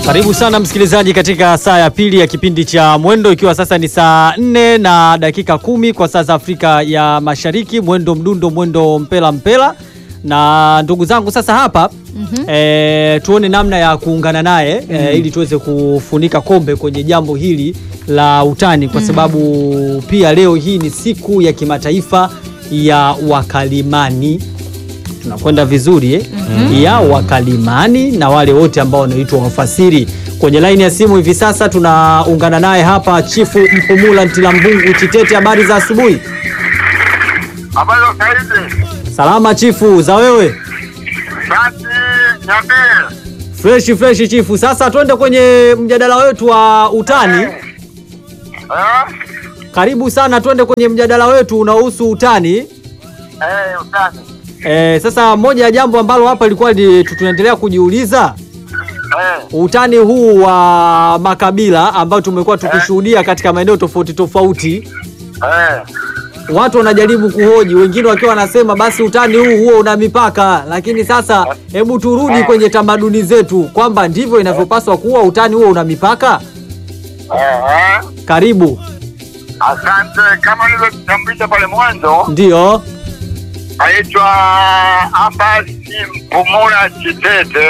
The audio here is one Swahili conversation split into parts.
Karibu sana msikilizaji katika saa ya pili ya kipindi cha Mwendo, ikiwa sasa ni saa nne na dakika kumi kwa saa za Afrika ya Mashariki. Mwendo mdundo, mwendo mpela mpela. Na ndugu zangu sasa hapa eh, tuone namna ya kuungana naye eh, ili tuweze kufunika kombe kwenye jambo hili la utani, kwa sababu pia leo hii ni siku ya kimataifa ya wakalimani tunakwenda vizuri eh? ya wakalimani na wale wote ambao wanaitwa wafasiri. Kwenye laini ya simu hivi sasa tunaungana naye hapa Chifu Mpumula Ntilambungu Chitete. Habari za asubuhi. Habari za saizi. Salama chifu, za wewe? Basi niambie. Freshi freshi chifu. Sasa twende kwenye mjadala wetu wa utani. Eh? Karibu sana, twende kwenye mjadala wetu unaohusu utani. Eh, utani. E, sasa moja ya jambo ambalo hapa ilikuwa ni tunaendelea kujiuliza Eh, utani huu wa makabila ambao tumekuwa tukishuhudia katika maeneo tofauti tofauti, eh. watu wanajaribu kuhoji, wengine wakiwa wanasema basi utani huu huo una mipaka. Lakini sasa hebu turudi kwenye tamaduni zetu kwamba ndivyo inavyopaswa kuwa, utani huo una mipaka. Eh, Karibu. asante. Kama nilivyotambulisha pale mwanzo, Ndiyo, naitwa Abasi Mpumula Chitete.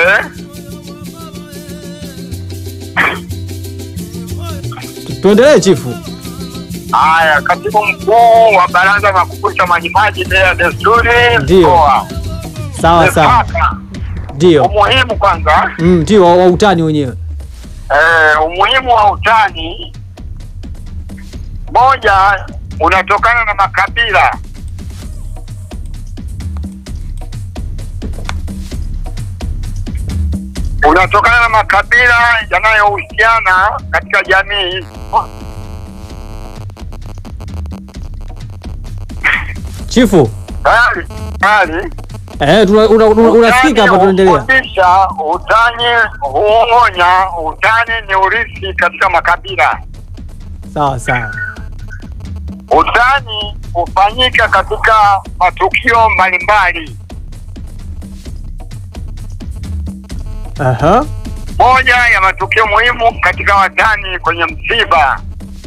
Tu- tuendelee chifu. Haya, katibu mkuu wa Baraza la Kukuza Majimaji Bila ya Desturi Ndio. mkoa. Sawa sawa, Mipaka. ndio Umuhimu kwanza Mm, ndio wa wa utani wenyewe. Eh, umuhimu wa utani moja unatokana na makabila. Unatokana na makabila yanayohusiana katika jamii. Chifu, Tayari, tayari. eh, tuna- una- una- unasikika hapa, tunaendelea. hufundisha, utani huonya, utani ni urithi katika makabila. Sawa sawa. Utani hufanyika katika matukio mbalimbali. Aha. Moja ya matukio muhimu katika watani kwenye msiba,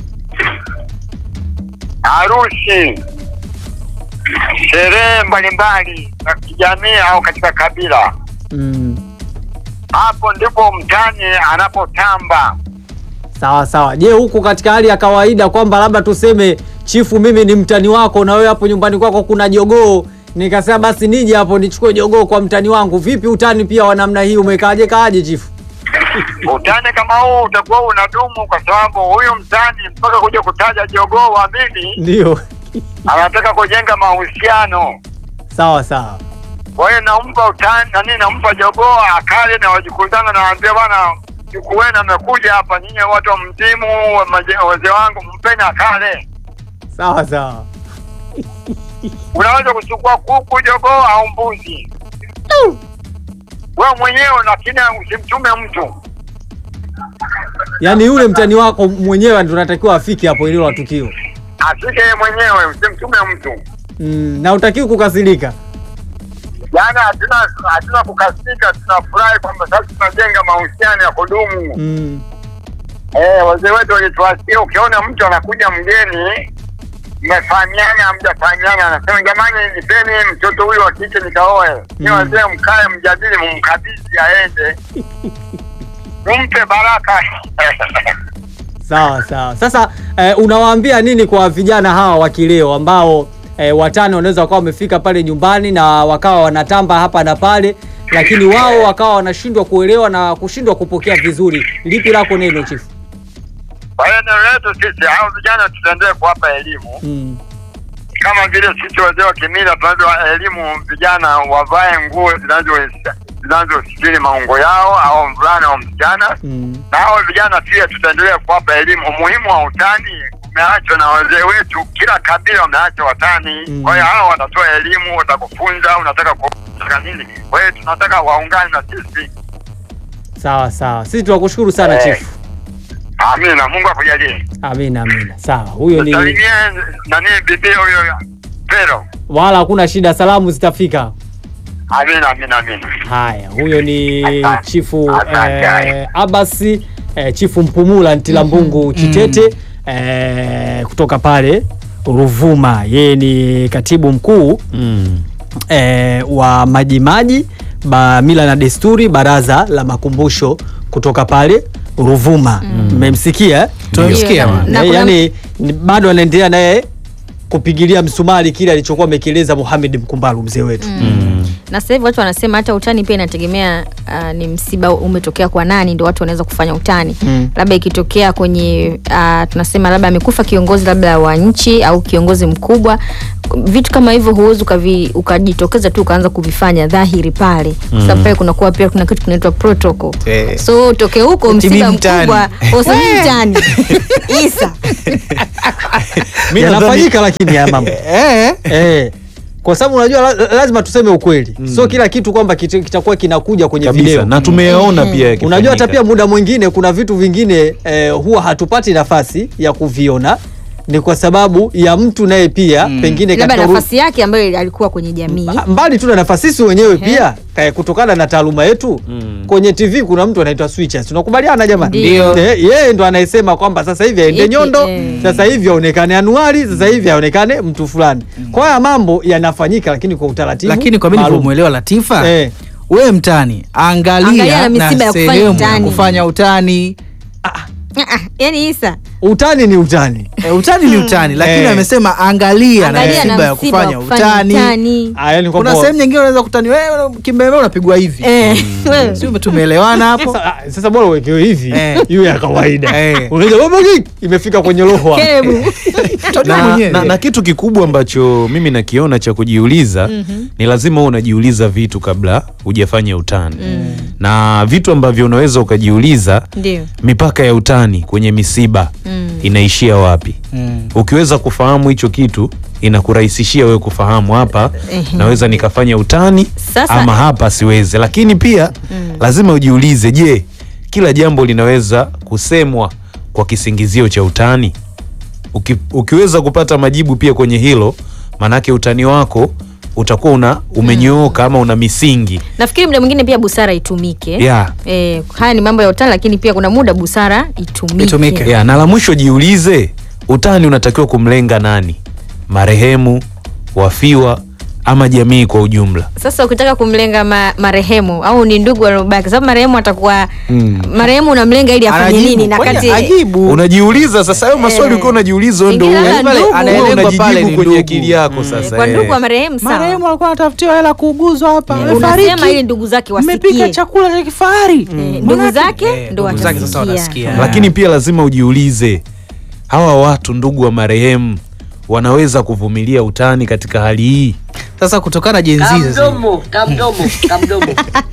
harusi, sherehe mbalimbali za kijamii au katika kabila. Mm. Hapo ndipo mtani anapotamba. Sawa sawa. Je, huku katika hali ya kawaida kwamba labda tuseme chifu, mimi ni mtani wako na wewe hapo nyumbani kwako kuna jogoo, nikasema basi nije hapo nichukue jogoo kwa mtani wangu. Vipi utani pia wa namna hii umekaaje kaaje chifu? Utani kama huu utakuwa unadumu kwa sababu huyu mtani mpaka kuja kutaja jogoo wa mimi Ndio. anataka kujenga mahusiano. Sawa sawa. Kwa hiyo nampa utani nani, nampa jogoo akale na wajikutana, nawaambia bwana, juku wenu amekuja hapa, nyinyi watu wa mzimu, wa maje- wazee wangu, mpeni akale. Sawa sawa. Unaweza kuchukua kuku, jogoo au mbuzi wewe mwenyewe, lakini usimtume mtu. Yaani yule mtani wako mwenyewe ndio unatakiwa afike hapo ile la tukio. Afike yeye mwenyewe, usimtume mtu. Mm, na utakiwa kukasirika. Yaani hatuna hatuna kukasika, tunafurahi kwamba sasa tunajenga mahusiano ya kudumu. Mm. Eh, wazee wetu walituasikia, ukiona mtu anakuja mgeni, mmefahamiana hamjafahamiana, anasema jamani, nipeni mtoto huyu wa kike nikaoe. Ni Mm. wazee mkae, mjadili, mumkabidhi aende, mumpe baraka. Sawa sawa. Sasa eh, unawaambia nini kwa vijana hawa wa kileo ambao eh, watani wanaweza wakawa wamefika pale nyumbani na wakawa wanatamba hapa na pale, lakini wao wakawa wanashindwa kuelewa na kushindwa kupokea vizuri. Lipi lako neno chifu? Kwa hiyo neno letu sisi hao vijana tutaendelea kuwapa elimu Mm. kama vile sisi wazee wa kimila tunavyowa elimu vijana wavae nguo zinazo zinazositiri maungo yao, au mvulana au msichana Mm. na hao vijana pia tutaendelea kuwapa elimu. Umuhimu wa utani umeachwa na wazee wetu, kila kabila wameacha watani. Mm. Kwa hiyo hao watatoa elimu, watakufunza unataka kutaka nini. Kwa hiyo tunataka waungane na sisi. Sawa sawa. Sisi tunakushukuru sana Eh. chifu. Amina, Mungu akujalie. Amina amina. Sawa. Huyo ni Salimie nani bibi huyo Pero. wala hakuna shida, salamu zitafika. Amina, amina, amina. Haya, huyo ni Asante. chifu Asante. eh, Abasi eh, chifu Mpumula Ntilambungu Chitete eh, kutoka pale Ruvuma. Yeye ni katibu mkuu Mm. eh, wa Majimaji ba mila na desturi, baraza la makumbusho kutoka pale Ruvuma. Mmemsikia eh? Tumemsikia Ndio, bwana. na Eh, kuna- yani ni- bado anaendelea naye kupigilia msumari kile alichokuwa amekieleza Mohamed Mkumbalu mzee wetu. Mm. na sasa hivi watu wanasema hata utani pia inategemea uh, ni msiba umetokea kwa nani ndio watu wanaweza kufanya utani Mm. labda ikitokea kwenye uh, tunasema labda amekufa kiongozi labda wa nchi au kiongozi mkubwa vitu kama hivyo huwezi ukavi- ukajitokeza tu ukaanza kuvifanya dhahiri pale kwa sababu pale kunakuwa pia kuna kitu kinaitwa protocol Eh. so utoke huko Eti msiba mi mtani. mkubwa usemi mtani isa Mi nadhani- Yanafanyika lakini haya mambo. Eh. Eh, kwa sababu unajua la, lazima tuseme ukweli sio kila kitu kwamba kita- kitakuwa kinakuja kwenye kabisa video na tumeyaona pia yakifanyika. unajua hata pia muda mwingine kuna vitu vingine eh, huwa hatupati nafasi ya kuviona ni kwa sababu ya mtu naye pia pengine labda katika uru- nafasi yake ambayo alikuwa kwenye jamii Ah, mbali tu na nafasi sisi wenyewe pia eh, kutokana na taaluma yetu Mm. kwenye TV kuna mtu anaitwa switchers tunakubaliana jamani Ndio. Eh, yeye ndo anayesema kwamba sasa hivi aende Ipi, nyondo eh. sasa hivi aonekane anuari sasa hivi aonekane mtu fulani kwa haya mambo yanafanyika lakini kwa utaratibu lakini kwa mimi maalum. nilivyomwelewa Latifa Eh. wewe mtani angalia, Angalia na misiba ya kufanya sehemu ya utani. kufanya utani Ah, ah, yani isa utani ni utani e, utani ni utani lakini Eh. amesema angalia, Angalia na na msiba ya msiba wa kufanya kufanya utani, utani. Ah, yani kuna kwamba- sehemu nyingine unaweza kutani wewe kimbembe unapigwa hivi Eh, wewe. si tumeelewana hapo Sasa, ah, sasa bora uwekewe hivi Eh. iwe ya kawaida Eh. Unaja, "Baba gig!" imefika kwenye roho Kerebu. Utajua na, mwenyewe. na, na kitu kikubwa ambacho mimi nakiona cha kujiuliza ni lazima uwe unajiuliza vitu kabla hujafanya utani na vitu ambavyo unaweza ukajiuliza ndio mipaka ya utani kwenye misiba Mm. inaishia wapi Mm. ukiweza kufahamu hicho kitu inakurahisishia wewe kufahamu hapa Ehe. naweza nikafanya utani Sasa- ama hapa siwezi lakini pia lazima ujiulize je kila jambo linaweza kusemwa kwa kisingizio cha utani Uki, ukiweza kupata majibu pia kwenye hilo maanake utani wako utakuwa una umenyooka ama una misingi nafikiri muda mwingine pia busara itumike yeah. Eh, haya ni mambo ya utani lakini pia kuna muda busara itumike, Itumike. Yeah, na la mwisho jiulize utani unatakiwa kumlenga nani marehemu wafiwa ama jamii kwa ujumla sasa ukitaka kumlenga ma, marehemu au ni ndugu waliobaki sababu marehemu atakuwa Mm. marehemu unamlenga ili afanye Anajibu. nini na Kwani kati ajibu unajiuliza sasa hayo maswali Eh. ukiwa unajiuliza wewe ndo Ingine uwe- labda wewe ndugu. Anaelengwa pale unajijibu ni kwenye ndugu. akili yako sasa kwa eh. ndugu wa marehemu sawa marehemu alikuwa anatafutiwa hela kuuguzwa hapa unasema ili ndugu zake mmepika wasikie chakula cha kifahari Eh, ndugu zake Eh, ndo ndugu zake sasa watasikia watasikia. lakini pia lazima ujiulize hawa watu ndugu wa marehemu wanaweza kuvumilia utani katika hali hii sasa kutokana na jenzi sasa Kamdomo, kamdomo, kamdomo.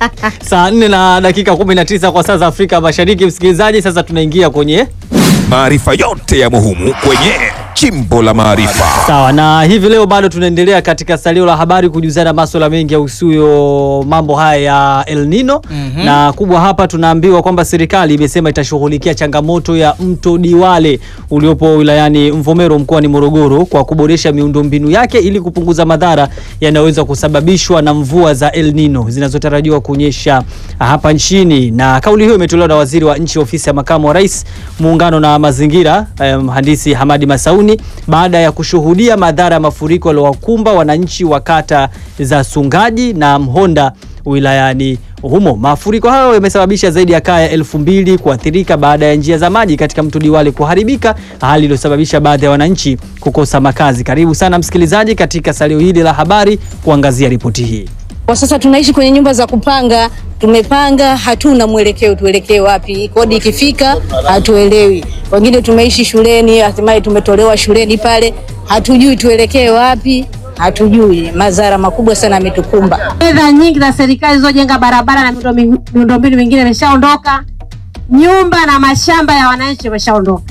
saa 4 na dakika 19 kwa saa za Afrika Mashariki msikilizaji sasa tunaingia kwenye Maarifa yote ya muhimu kwenye Chimbo la Maarifa. Sawa, na hivi leo bado tunaendelea katika salio la habari kujuzana masuala mengi yahusuyo mambo haya ya El Nino Mhm. na kubwa hapa tunaambiwa kwamba serikali imesema itashughulikia changamoto ya mto Diwale uliopo wilayani Mvomero mkoani Morogoro kwa kuboresha miundombinu yake ili kupunguza madhara yanayoweza kusababishwa na mvua za El Nino zinazotarajiwa kunyesha hapa nchini. Na kauli hiyo imetolewa na waziri wa nchi ofisi ya makamu wa rais muungano na mazingira eh, mhandisi Hamadi Masauni baada ya kushuhudia madhara ya mafuriko yaliyowakumba wananchi wa kata za Sungaji na Mhonda wilayani humo. Mafuriko hayo yamesababisha zaidi ya kaya elfu mbili kuathirika baada ya njia za maji katika mto Diwale kuharibika, hali iliyosababisha baadhi ya wananchi kukosa makazi. Karibu sana msikilizaji katika salio hili la habari kuangazia ripoti hii. Kwa sasa tunaishi kwenye nyumba za kupanga, tumepanga, hatuna mwelekeo, tuelekee wapi? Kodi ikifika hatuelewi. Wengine tumeishi shuleni, hatimaye tumetolewa shuleni pale, hatujui tuelekee wapi, hatujui. Madhara makubwa sana yametukumba. Fedha nyingi za serikali zilizojenga barabara na miundo- miundombinu mingine imeshaondoka, nyumba na mashamba ya wananchi imeshaondoka.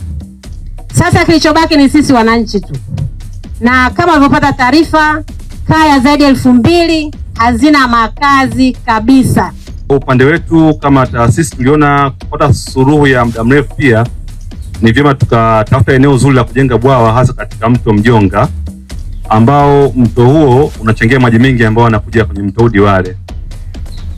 Sasa kilichobaki ni sisi wananchi tu, na kama ulivyopata taarifa, kaya zaidi ya elfu mbili hazina makazi kabisa. Kwa upande wetu kama taasisi tuliona kupata suluhu ya muda mrefu, pia ni vyema tukatafuta eneo zuri la kujenga bwawa, hasa katika mto Mjonga ambao mto huo unachangia maji mengi ambayo yanakuja kwenye mto huu Diwale.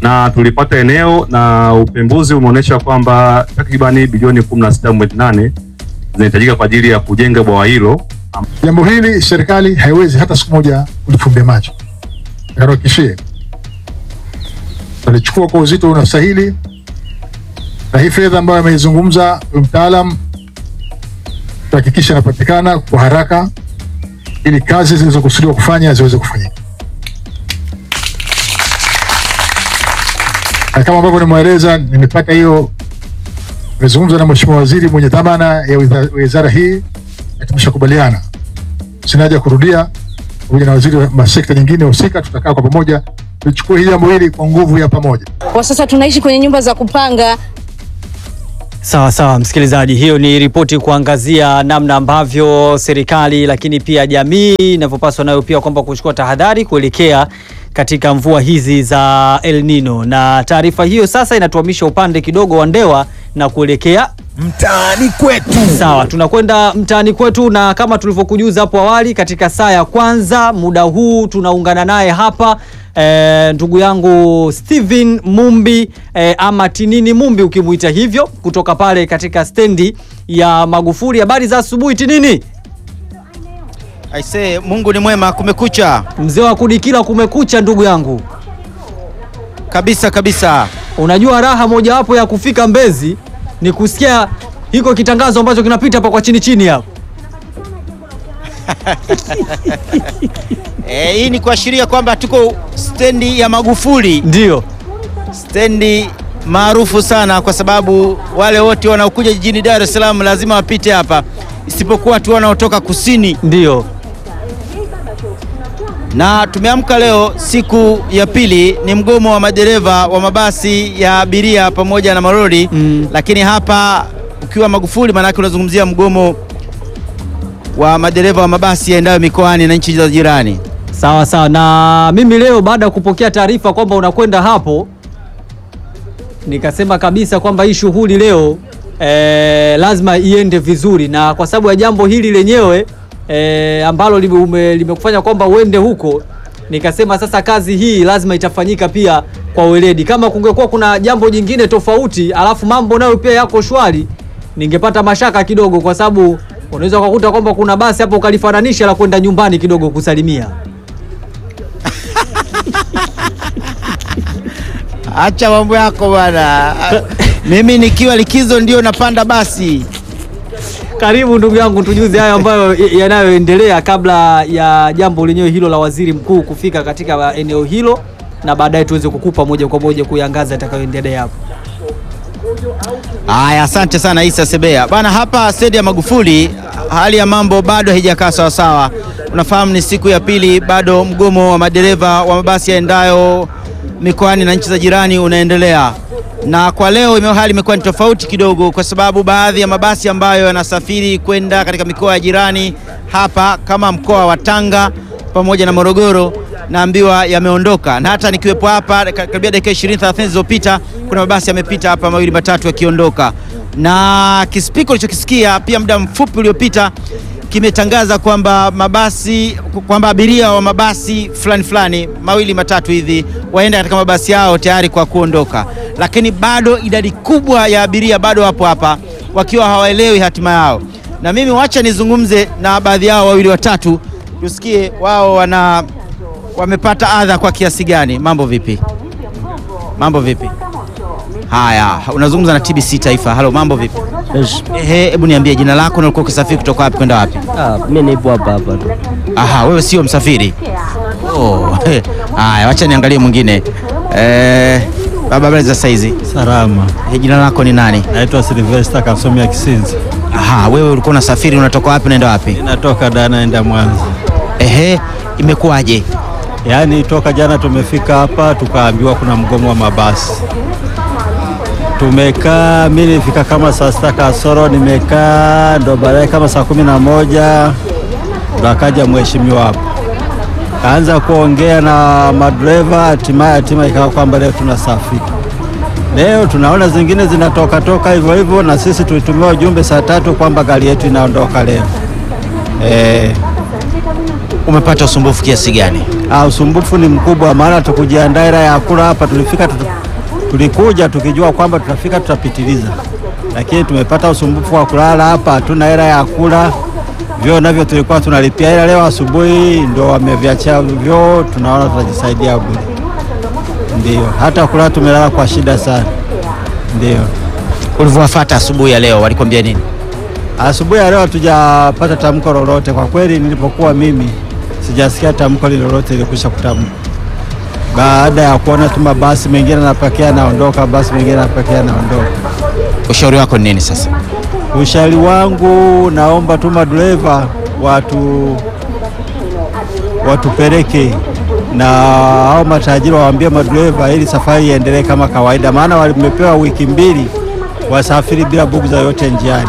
na tulipata eneo na upembuzi umeonyesha kwamba takribani bilioni 16.8 zinahitajika kwa ajili ya kujenga bwawa hilo. Jambo hili serikali haiwezi hata siku moja kulifumbia macho. Nakuhakikishie tutalichukua kwa uzito unastahili, na hii fedha ambayo ameizungumza huyu mtaalam tutahakikisha inapatikana kwa haraka ili kazi zilizokusudiwa kufanya ziweze kufanyika. Na kama ambavyo nimweleza, nimepata hiyo, nimezungumza na mheshimiwa waziri mwenye dhamana ya wizara- wizara hii na tumeshakubaliana, sina haja ya kurudia, pamoja na waziri wa sekta nyingine husika, tutakaa kwa pamoja tulichukua hili jambo hili kwa nguvu ya pamoja. Kwa sasa tunaishi kwenye nyumba za kupanga. Sawa sawa, msikilizaji, hiyo ni ripoti kuangazia namna ambavyo serikali lakini pia jamii inavyopaswa nayo pia kwamba kuchukua tahadhari kuelekea katika mvua hizi za El Nino, na taarifa hiyo sasa inatuhamisha upande kidogo wa Ndewa na kuelekea mtaani kwetu. Sawa, tunakwenda mtaani kwetu, na kama tulivyokujuza hapo awali, katika saa ya kwanza muda huu tunaungana naye hapa e, ndugu yangu Steven Mumbi e, ama Tinini Mumbi ukimuita hivyo, kutoka pale katika stendi ya Magufuli. Habari za asubuhi Tinini. Aisee, Mungu ni mwema, kumekucha. Mzee wa kudikila, kumekucha ndugu yangu. Kabisa kabisa. Unajua raha mojawapo ya kufika Mbezi ni kusikia hiko kitangazo ambacho kinapita hapa kwa chini chini hapo. Eh, hii ni kuashiria kwamba tuko stendi ya Magufuli. Ndio. Stendi maarufu sana kwa sababu wale wote wanaokuja jijini Dar es Salaam lazima wapite hapa, isipokuwa tu wanaotoka kusini. Ndio. Na tumeamka leo siku ya pili, ni mgomo wa madereva wa mabasi ya abiria pamoja na malori mm. Lakini hapa ukiwa Magufuli, maanake unazungumzia mgomo wa madereva wa mabasi yaendayo mikoani na nchi za jirani. Sawa sawa, na mimi leo baada ya kupokea taarifa kwamba unakwenda hapo, nikasema kabisa kwamba hii shughuli leo eh, lazima iende vizuri, na kwa sababu ya jambo hili lenyewe eh, ambalo lime- limekufanya kwamba uende huko, nikasema sasa kazi hii lazima itafanyika pia kwa weledi. Kama kungekuwa kuna jambo jingine tofauti, alafu mambo nayo pia yako shwari, ningepata mashaka kidogo, kwa sababu unaweza ukakuta kwamba kuna basi hapo ukalifananisha la kwenda nyumbani kidogo kusalimia. Acha mambo yako bwana. Mimi nikiwa likizo ndio napanda basi. Karibu ndugu yangu, tujuze hayo ambayo yanayoendelea kabla ya jambo lenyewe hilo la waziri mkuu kufika katika eneo hilo, na baadaye tuweze kukupa moja kwa moja kuyangaza yatakayoendelea hapo. Haya, asante sana Isa Sebea bana. Hapa stendi ya Magufuli hali ya mambo bado haijakaa sawasawa. Unafahamu ni siku ya pili, bado mgomo wa madereva wa mabasi yaendayo mikoani na nchi za jirani unaendelea, na kwa leo ime- hali imekuwa ni tofauti kidogo, kwa sababu baadhi ya mabasi ambayo yanasafiri kwenda katika mikoa ya jirani hapa kama mkoa wa Tanga pamoja na Morogoro naambiwa yameondoka, na hata nikiwepo hapa ka- karibia dakika 20 30 zilizopita kuna mabasi yamepita hapa mawili matatu yakiondoka, na kispiko ulichokisikia pia muda mfupi uliopita kimetangaza kwamba mabasi kwamba abiria wa mabasi fulani fulani mawili matatu hivi waenda katika mabasi yao tayari kwa kuondoka, lakini bado idadi kubwa ya abiria bado wapo hapa wakiwa hawaelewi hatima yao. Na mimi wacha nizungumze na baadhi yao wawili watatu, tusikie wao wana wamepata adha kwa kiasi gani. Mambo vipi? Mambo vipi? Haya, unazungumza na TBC Taifa. Halo, mambo vipi? Ehe, hebu niambie jina lako na ulikuwa ukisafiri kutoka wapi kwenda wapi? Ah, mimi nipo hapa hapa tu. Aha, wewe sio msafiri. Oh, he. haya, wacha niangalie mwingine. Eh, baba, habari za saizi? Salama. Eh, jina lako ni nani? Naitwa Silvester Kasomia Kisinzi. Aha, wewe ulikuwa unasafiri, unatoka wapi unaenda wapi? Natoka Dar naenda Mwanza. Ehe, imekuwaje? Yaani toka jana tumefika hapa tukaambiwa kuna mgomo wa mabasi. Tumekaa, mimi nilifika kama saa sita kasoro, nimekaa ndo baadaye kama saa kumi na moja ndo akaja mheshimiwa hapo kaanza kuongea na madereva, hatimaye hatima ikawa kwamba leo tunasafiri. Leo tunaona zingine zinatoka toka hivyo hivyo, na sisi tulitumiwa ujumbe saa tatu kwamba gari yetu inaondoka leo. Eh, umepata usumbufu kiasi gani? Ah, usumbufu ni mkubwa, maana tukujiandaa ila ya kula hapa tulifika tu, tulikuja tukijua kwamba tutafika tutapitiliza, lakini tumepata usumbufu wa kulala hapa, hatuna hela ya kula. Vyoo navyo tulikuwa tunalipia, ila leo asubuhi ndo wameviachia vyoo, tunaona tutajisaidia bure. Ndio, hata kulala tumelala kwa shida sana. Ndio. Ulivyowafuata asubuhi ya leo walikwambia nini? Asubuhi ya leo hatujapata tamko lolote kwa kweli. Nilipokuwa mimi sijasikia tamko lolote lilikwisha kutamka, baada ya kuona tu mabasi mengine yanapakia naondoka, basi mengine yanapakia naondoka. Ushauri wako ni nini sasa? Ushauri wangu naomba tu madereva watu watupeleke na hao matajiri waambie madereva ili safari iendelee kama kawaida, maana wamepewa wiki mbili wasafiri bila bugu yoyote njiani.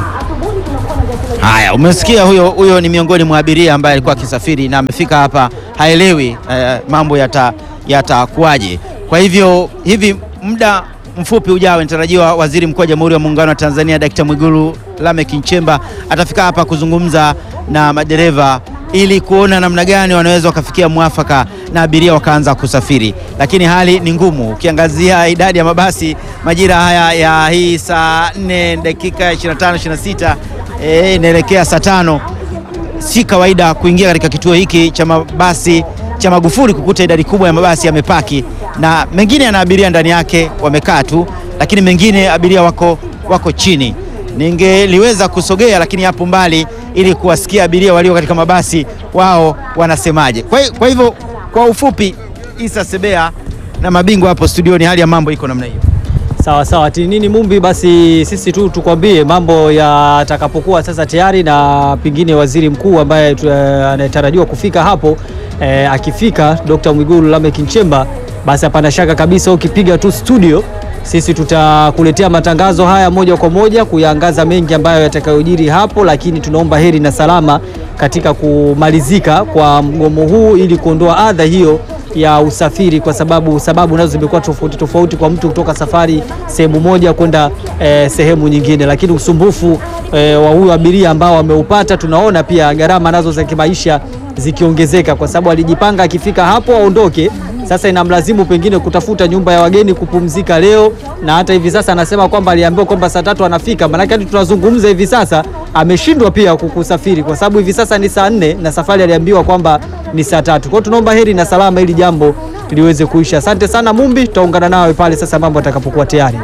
Haya, umesikia huyo huyo ni miongoni mwa abiria ambaye alikuwa akisafiri na amefika hapa haelewi eh, mambo yata yatakuwaje. Kwa hivyo hivi muda mfupi ujao inatarajiwa Waziri Mkuu wa Jamhuri ya Muungano wa Tanzania Dkt. Mwigulu Lameck Nchemba atafika hapa kuzungumza na madereva ili kuona namna gani wanaweza wakafikia mwafaka na abiria wakaanza kusafiri, lakini hali ni ngumu. Ukiangazia idadi ya mabasi majira haya ya hii saa 4 dakika 25 26 eh, inaelekea saa tano si kawaida kuingia katika kituo hiki cha mabasi cha Magufuli kukuta idadi kubwa ya mabasi yamepaki na mengine yana abiria ndani yake wamekaa tu, lakini mengine abiria wako, wako chini. Ningeliweza kusogea lakini hapo mbali ili kuwasikia abiria walio katika mabasi wao wanasemaje. Kwa, hi- kwa hivyo kwa ufupi, Isa Sebea na mabingwa hapo studioni, hali ya mambo iko namna hiyo. Sawa sawa, tinini Mumbi, basi sisi tu tukwambie mambo yatakapokuwa sasa tayari, na pengine waziri mkuu ambaye tu- eh, anayetarajiwa kufika hapo eh, akifika Dr. Mwigulu Lameck Nchemba, basi hapana shaka kabisa ukipiga tu studio sisi tutakuletea matangazo haya moja kwa moja kuyaangaza mengi ambayo yatakayojiri hapo, lakini tunaomba heri na salama katika kumalizika kwa mgomo huu ili kuondoa adha hiyo ya usafiri, kwa sababu sababu nazo zimekuwa tofauti tofauti kwa mtu kutoka safari sehemu moja kwenda eh, sehemu nyingine, lakini usumbufu eh, wa huyu abiria ambao ameupata, tunaona pia gharama nazo za kimaisha zikiongezeka, kwa sababu alijipanga akifika hapo aondoke. Sasa inamlazimu pengine kutafuta nyumba ya wageni kupumzika leo, na hata hivi sasa anasema kwamba aliambiwa kwamba saa tatu anafika. Maanake hadi tunazungumza hivi sasa ameshindwa pia kusafiri, kwa sababu hivi sasa ni saa nne na safari aliambiwa kwamba ni saa tatu. Kwa hiyo tunaomba heri na salama ili jambo liweze kuisha. Asante sana Mumbi, tutaungana nawe pale sasa mambo atakapokuwa tayari.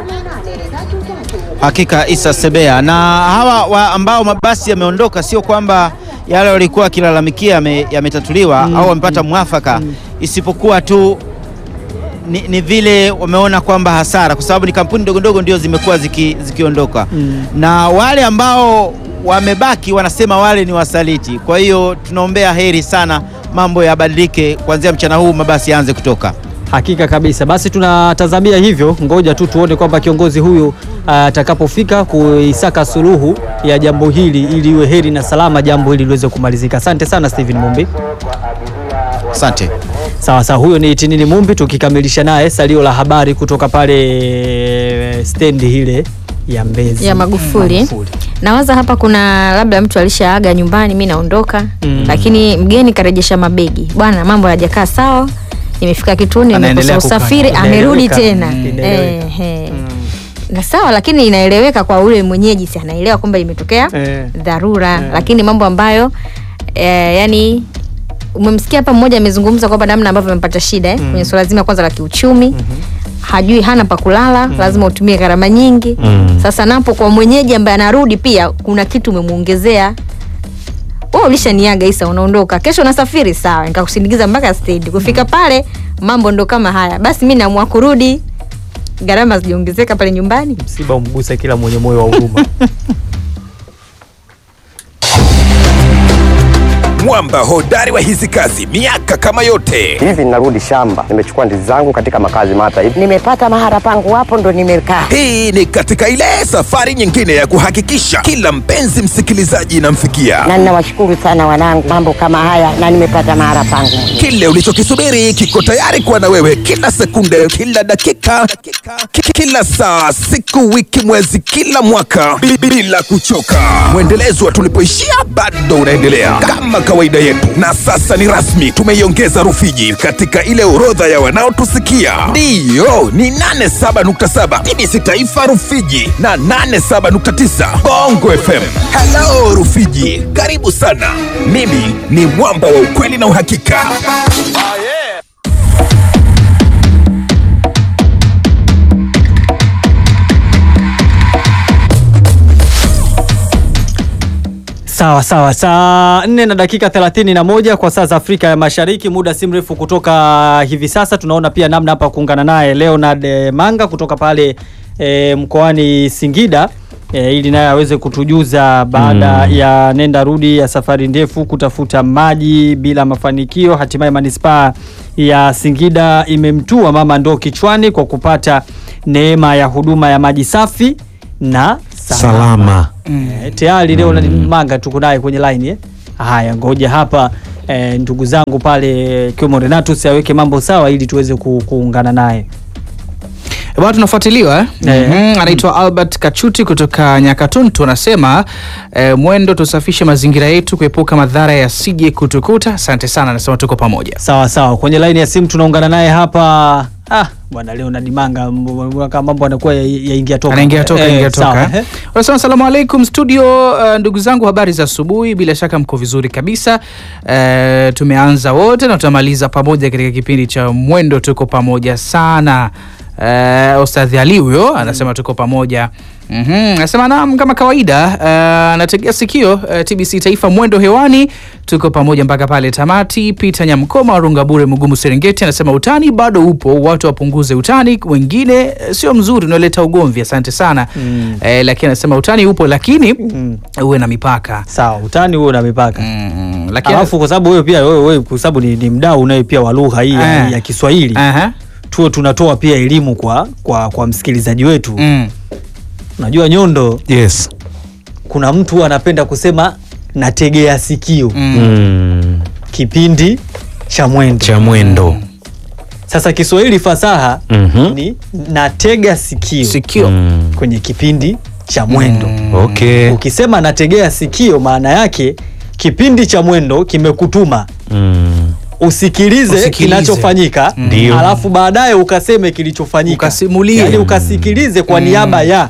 Hakika Isa Sebea na hawa wa ambao mabasi yameondoka, sio kwamba yale walikuwa wakilalamikia yame- yametatuliwa au wamepata mwafaka, isipokuwa tu ni, ni vile wameona kwamba hasara, kwa sababu ni kampuni ndogo ndogo ndio zimekuwa ziki, zikiondoka na wale ambao wamebaki wanasema wale ni wasaliti. Kwa hiyo tunaombea heri sana, mambo yabadilike, kuanzia mchana huu mabasi yaanze kutoka. Hakika kabisa. Basi tunatazamia hivyo, ngoja tu tuone kwamba kiongozi huyu ah, atakapofika kuisaka suluhu ya jambo hili ili iwe heri na salama, jambo hili liweze kumalizika. Asante sana Steven Mumbi. Asante. Sawa sawa, huyo ni Tinini Mumbi, tukikamilisha naye salio la habari kutoka pale stendi ile ya Mbezi ya Magufuli. Nawaza hapa kuna labda mtu alishaaga nyumbani, mi naondoka Mm. lakini mgeni karejesha mabegi, bwana, mambo hayajakaa sawa, nimefika kituoni, Anaendelea nimekosa kukaa. usafiri, amerudi Inaeleweka. tena Mm, inaeleweka. Ehe. na sawa, lakini inaeleweka kwa ule mwenyeji, si anaelewa kwamba imetokea Eh. dharura, Eh. lakini mambo ambayo eh, yani umemsikia hapa mmoja amezungumza kwamba namna ambavyo amepata shida eh, Mm. kwenye suala zima kwanza la kiuchumi hajui hana pa kulala lazima utumie gharama nyingi Mm. sasa napo kwa mwenyeji ambaye anarudi pia kuna kitu umemuongezea wewe ulishaniaga Isa unaondoka kesho unasafiri sawa nikakusindikiza mpaka stendi kufika pale mambo ndo kama haya basi mi naamua kurudi gharama zijaongezeka pale nyumbani msiba umguse kila mwenye moyo wa huruma. Mwamba hodari wa hizi kazi miaka kama yote. hivi ninarudi shamba nimechukua ndizi zangu katika makazi mata hivi nimepata mahara pangu hapo ndo nimekaa Hii ni katika ile safari nyingine ya kuhakikisha kila mpenzi msikilizaji inamfikia na ninawashukuru sana wanangu mambo kama haya na nimepata mahara pangu kile ulichokisubiri kiko tayari kuwa na wewe kila sekunde, kila dakika, ki- kila saa, siku, wiki, mwezi, kila mwaka bi- bila kuchoka. Mwendelezo wa tulipoishia bado unaendelea kama kawaida. kawaida yetu, na sasa ni rasmi, tumeiongeza Rufiji katika ile orodha ya wanaotusikia. Ndiyo, ni 87.7 TBC Taifa Rufiji na 87.9 Bongo FM. Hello Rufiji, karibu sana. Mimi ni mwamba wa ukweli na uhakika. Sawa sawa, saa nne na dakika thelathini na moja kwa saa za Afrika ya Mashariki. Muda si mrefu kutoka hivi sasa tunaona pia namna hapa kuungana naye Leonard eh, Manga kutoka pale eh, mkoani Singida eh, ili naye aweze kutujuza baada Mm. ya nenda rudi ya safari ndefu kutafuta maji bila mafanikio, hatimaye manispaa ya Singida imemtua mama ndoo kichwani kwa kupata neema ya huduma ya maji safi na Salama. Eh, tayari leo mm. Manga tuko naye kwenye line eh. Haya, ngoja hapa eh, ndugu zangu pale ikiwemo Renatus aweke mambo sawa ili tuweze ku, kuungana naye. bwana tunafuatiliwa eh? Eh. Mhm, anaitwa Albert Kachuti kutoka Nyakatuntu anasema eh, mwendo tusafishe mazingira yetu kuepuka madhara yasije kutukuta. Asante sana, anasema tuko pamoja. Sawa sawa, kwenye line ya simu tunaungana naye hapa. Ah, bwana leo na Dimanga m- kama mambo anakuwa ya- yaingia toka. anaingia toka Eh, ingia sawa, toka eh. unasema asalamu alaikum studio uh, ndugu zangu habari za asubuhi bila shaka mko vizuri kabisa uh, tumeanza wote na tutamaliza pamoja katika kipindi cha mwendo tuko pamoja sana uh, ustadhi ali huyo anasema tuko pamoja Mhm, anasema naam kama kawaida uh, nategea sikio uh, tbc taifa mwendo hewani tuko pamoja mpaka pale tamati peter nyamkoma rungabure mugumu serengeti anasema utani bado upo watu wapunguze utani wengine eh, sio mzuri unaoleta ugomvi asante sana Mm. eh, lakini anasema utani upo lakini uwe na mipaka sawa utani huo na mipaka mm, lakini Alafu kwa sababu wewe pia wewe, wewe kwa sababu ni, ni mdau unaye pia wa lugha hii ya, Eh. ya Kiswahili Aha. tuwe tunatoa pia elimu kwa kwa, kwa msikilizaji wetu mm. Unajua Nyondo, yes. kuna mtu huwa anapenda kusema nategea sikio Mm. kipindi cha mwendo cha mwendo Sasa Kiswahili fasaha Mhm. ni natega sikio, sikio. Mm. kwenye kipindi cha mwendo Okay. Ukisema nategea sikio, maana yake kipindi cha mwendo kimekutuma Mm. usikilize, Usikilize. kinachofanyika Ndio. alafu baadaye ukaseme kilichofanyika, Ukasimulie. yani ukasikilize kwa Mm. niaba ya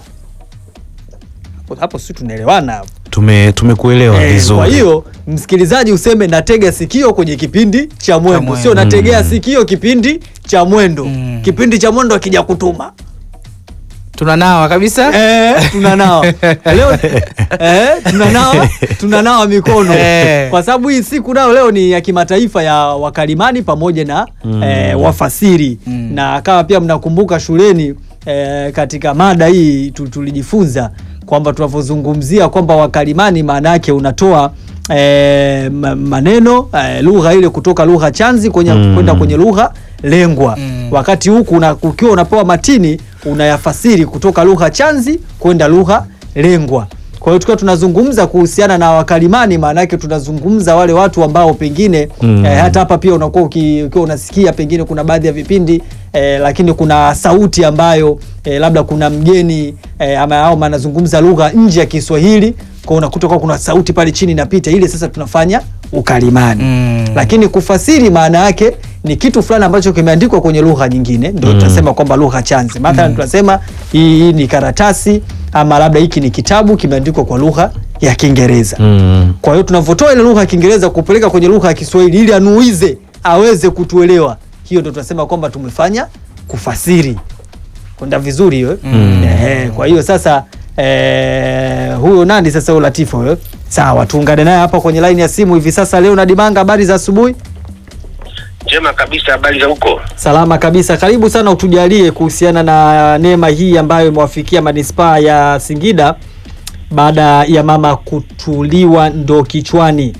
hapo, hapo si tunaelewana hapo? Tume tumekuelewa Eh, vizuri. kwa hiyo msikilizaji useme natega sikio kwenye kipindi cha mwendo, mwendo. sio nategea Mm. sikio kipindi cha mwendo. Mm. Kipindi cha mwendo akija kutuma tunanawa kabisa eh, tunanawa leo eh, tunanawa tunanawa mikono Eh. kwa sababu hii siku nayo leo ni ya kimataifa ya wakalimani pamoja na Mm. eh, wafasiri Mm. na kama pia mnakumbuka shuleni eh, katika mada hii tu- tulijifunza kwamba tunavyozungumzia kwamba wakalimani maana yake unatoa eh, ma- maneno eh, lugha ile kutoka lugha chanzi kwenye Mm. kwenda kwenye lugha lengwa Mm. wakati huku una- ukiwa unapewa matini unayafasiri kutoka lugha chanzi kwenda lugha lengwa kwa hiyo tukiwa tunazungumza kuhusiana na wakalimani maana yake tunazungumza wale watu ambao pengine Mm. eh, hata hapa pia unakuwa uki- ukiwa unasikia pengine kuna baadhi ya vipindi eh, lakini kuna sauti ambayo eh, labda kuna mgeni eh, ama au anazungumza lugha nje ya Kiswahili kwa unakuta kwa kuna sauti pale chini inapita ile sasa tunafanya ukalimani Mm. lakini kufasiri maana yake ni kitu fulani ambacho kimeandikwa kwenye lugha nyingine ndio Mm. tutasema kwamba lugha chanzi mathalan tunasema hii, hii ni karatasi ama labda hiki ni kitabu kimeandikwa kwa lugha ya Kiingereza Mm. kwa hiyo tunavyotoa ile lugha ya Kiingereza kupeleka kwenye lugha ya Kiswahili ili anuize aweze kutuelewa, hiyo ndio tunasema kwamba tumefanya kufasiri. Kwenda vizuri hiyo. Mm. Eh, kwa hiyo sasa eh, huyo nani sasa huyo Latifa huyo? Sawa, tuungane naye hapa kwenye line ya simu hivi sasa. Leo Nadimanga, habari za asubuhi? Njema kabisa, habari za huko? Salama kabisa. Karibu sana, utujalie kuhusiana na neema hii ambayo imewafikia manispaa ya Singida baada ya mama kutuliwa ndo kichwani.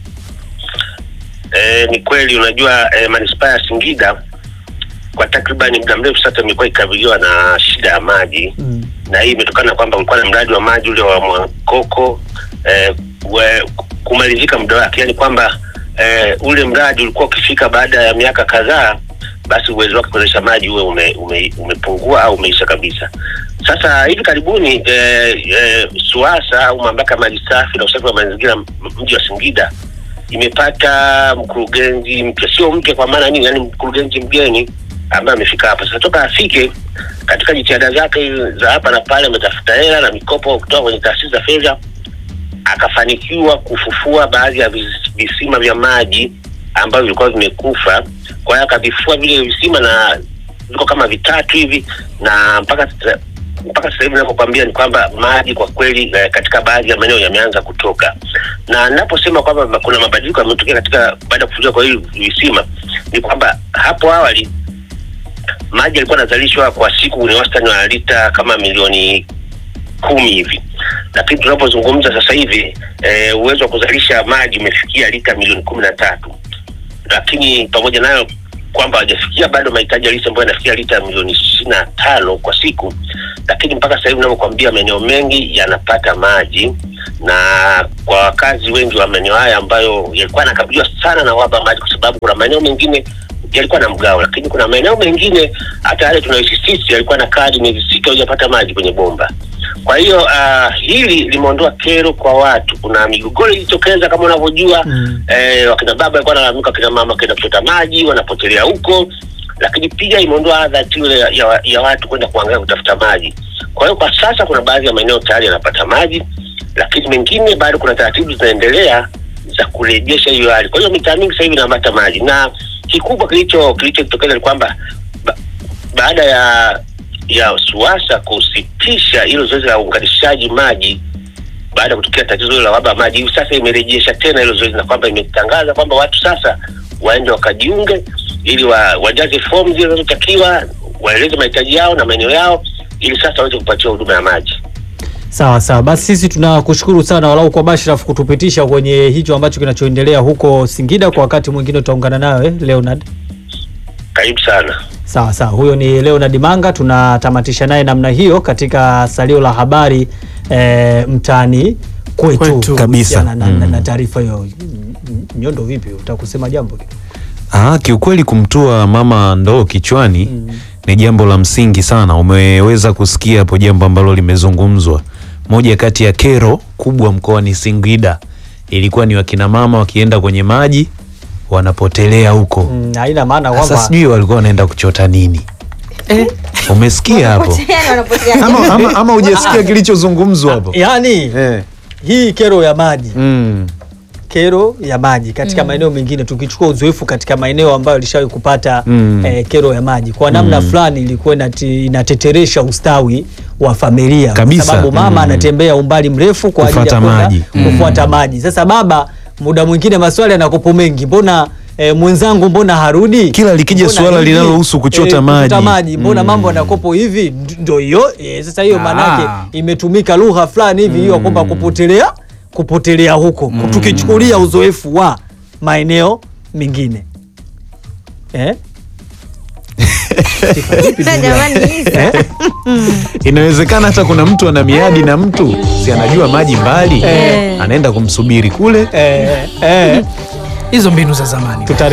E, ni kweli unajua e, manispaa ya Singida kwa takribani muda mrefu sasa imekuwa ikikabiliwa na shida ya maji Mm. na hii imetokana na kwamba ulikuwa na mradi wa maji ule wa Mwakoko e, we, kumalizika muda wake, yaani kwamba e, ule mradi ulikuwa ukifika baada ya miaka kadhaa, basi uwezo wake kuzalisha maji uwe ume, ume, umepungua au umeisha kabisa. Sasa hivi karibuni e, e, SUWASA au mamlaka ya maji safi na usafi wa mazingira m- mji wa Singida imepata mkurugenzi mpya, sio mpya kwa maana nini, yani mkurugenzi mgeni ambaye amefika hapa sasa. Toka afike katika jitihada zake za hapa na pale, ametafuta hela na mikopo kutoka kwenye taasisi za fedha, akafanikiwa kufufua baadhi ya vis- visima vya maji ambavyo vilikuwa vimekufa. Kwa hiyo akavifua vile visima na viko kama vitatu hivi, na mpaka sasa- mpaka sasa hivi ninapokuambia ni kwamba maji kwa kweli eh, katika baadhi ya maeneo yameanza kutoka, na ninaposema kwamba kuna mabadiliko yametokea katika baada ya kufufuliwa kwa hivi visima ni kwamba hapo awali maji yalikuwa yanazalishwa kwa siku ni wastani wa lita kama milioni kumi hivi, lakini tunapozungumza sasa hivi e, uwezo wa kuzalisha maji umefikia lita milioni kumi na tatu lakini pamoja nayo kwamba hawajafikia bado mahitaji halisi ambayo yanafikia lita milioni ishirini na tano kwa siku, lakini mpaka sasa hivi navyokwambia, maeneo mengi yanapata maji, na kwa wakazi wengi wa maeneo haya ambayo yalikuwa yanakabiliwa sana na uhaba wa maji, kwa sababu kuna maeneo mengine yalikuwa na mgao, lakini kuna maeneo mengine hata yale tunayoishi sisi yalikuwa na kadi miezi sita hujapata maji kwenye bomba. Kwa hiyo uh, hili limeondoa kero kwa watu. Kuna migogoro ilijitokeza kama unavyojua mm. eh, wakina baba walikuwa wanalalamika, wakina mama wakienda kuchota maji wanapotelea huko, lakini pia imeondoa adha ile ya, ya, ya watu kwenda kuangalia kutafuta maji. Kwa hiyo kwa sasa kuna baadhi ya maeneo tayari yanapata maji, lakini mengine bado kuna taratibu zinaendelea za kurejesha hiyo hali. Kwa hiyo mitaa mingi sasa hivi inapata maji, na kikubwa kilicho kilichotokeza ni kwamba ba, baada ya ya SUWASA kusitisha hilo zoezi la uunganishaji maji baada ya kutokea tatizo hilo la uhaba wa maji, hivi sasa imerejesha tena hilo zoezi na kwamba imetangaza kwamba watu sasa waende wakajiunge ili wa, wajaze fomu zile zinazotakiwa, waeleze mahitaji yao na maeneo yao, ili sasa waweze kupatiwa huduma ya maji. Sawa sawa, basi sisi tunakushukuru sana walau kwa Bashraf kutupitisha kwenye hicho ambacho kinachoendelea huko Singida. Kwa wakati mwingine tutaungana nawe Leonard. Karibu sana. Sawa sawa, huyo ni Leonard Manga, tunatamatisha naye namna hiyo katika salio la habari e, mtaani kwetu, Kwetu. Kabisa. kuhusiana na, na, Mm. na taarifa hiyo. Nyondo, vipi, utakusema jambo kitu? Ah, kiukweli kumtua mama ndoo kichwani ni jambo la msingi sana. Umeweza kusikia hapo jambo ambalo limezungumzwa. Moja kati ya kero kubwa mkoani Singida ilikuwa ni wakina mama wakienda kwenye maji wanapotelea huko. Mm, haina maana Sasa kwamba sijui walikuwa wanaenda kuchota nini. Umesikia hapo? Ama, ama, ama hujasikia kilichozungumzwa hapo? yaani hii kero ya maji Mm. kero ya maji katika Mm. maeneo mengine, tukichukua uzoefu katika maeneo ambayo alishawahi kupata Mm. eh, kero ya maji kwa namna Mm. fulani ilikuwa inati- inateteresha ustawi wa familia Kabisa. kwa sababu mama Mm. anatembea umbali mrefu kwa ajili ya Kufuata kwenda maji. Mm. kufuata maji. Sasa baba, muda mwingine maswali yanakopo mengi, mbona eh, mwenzangu mbona harudi? Kila likija Mbona suala hivi? linalohusu kuchota maji. maji mbona Mm. mambo yanakopo hivi? Nd- Ndio hiyo eh, sasa hiyo Ah. maanake imetumika lugha fulani hivi hiyo kwamba kupotelea kupotelea huko tukichukulia uzoefu wa maeneo mengine eh? Eh? Inawezekana hata kuna mtu ana miadi na mtu si anajua maji mbali, Eh. anaenda kumsubiri kule. Eh, eh. hizo mbinu za zamani Tutare